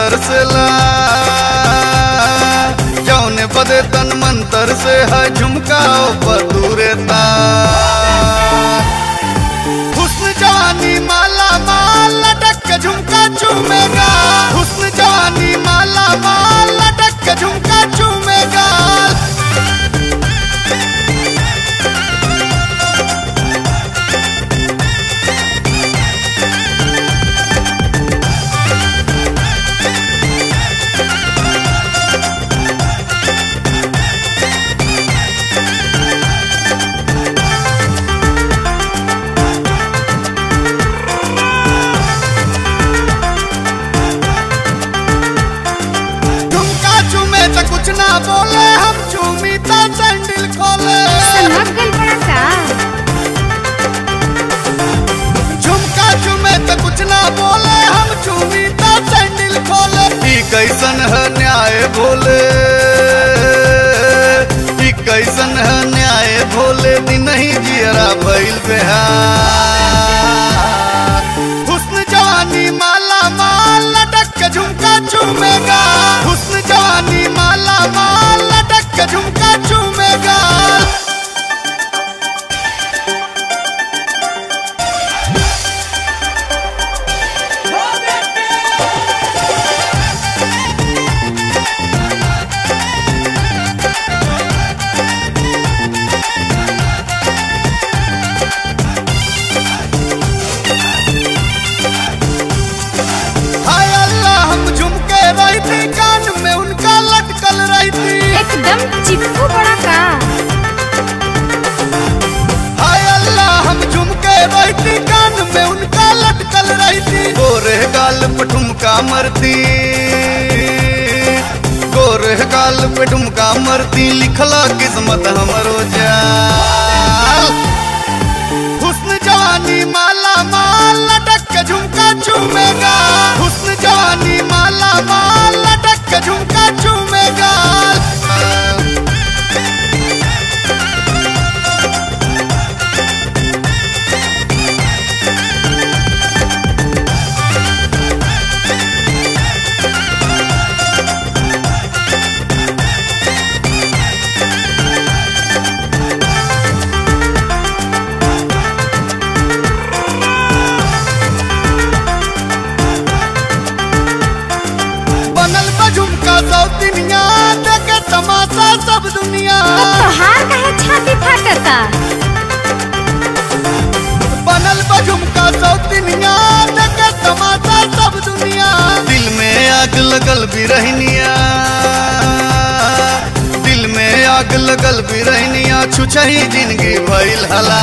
तरसला जौने बदे तन मंतर से है झुमका बदूरे ता हुस्न जवानी माला माल लटक के झुमका चूमेगा हुस्न जवानी माला माल लटक के झुमका चूमेगा झुमका चूमे तो कुछ ना बोले हम चूमी तो सैंडल खोले सनक गल पड़ा का झुमका चूमे तो कुछ ना बोले हम चूमी तो सैंडल खोले ई कैसन है न्याय भोले ई कैसन है न्याय भोले दिन ही जियरा भइल बेहार हुस्न जवानी माला माल लटक के झुमका चूमेगा हुस्न जवानी माला माल लटक के झुमका चूमेगा हाय अल्लाह हम झुमके रही थी कान में उनका लटकल रही थी एकदम चिपकू पड़ा का हाय अल्लाह हम झुमके रही थी कान में उनका लटकल रही थी गोरे गाल पे ठुमका मरती गोरे गाल पे ठुमका मरती लिखला किस्मत हमरो जाल हुस्न जवानी माला माल लटक के झुमका चूमेगा हुस्न जवानी माला माल लटक के झुमका चूमेगा बनल बा झुमका सौतिनिया देखे तमाशा सब दुनिया तो तोहार काहे छाती फाटता बनल बा झुमका सौतिनिया देखे तमाशा सब दुनिया दिल में आग लगल भी रहनिया दिल में आग लगल भी रहनिया छुछही जिंदगी भइल हला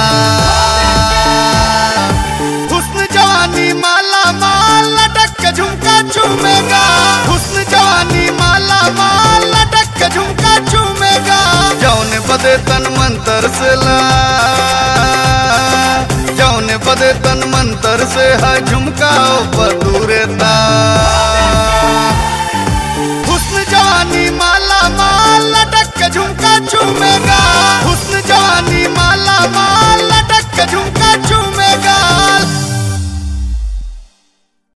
हुस्न जवानी माला माल लटक के झुमका चूमेगा हुस्न जवानी माला माल लटक के झुमका चूमेगा जौने बदे तन मंतर से ला जौने बदे तन मंतर से है झुमका बदूरे ता हुस्न जवानी माला माल लटक के झुमका चूमेगा हुस्न जवानी माला माल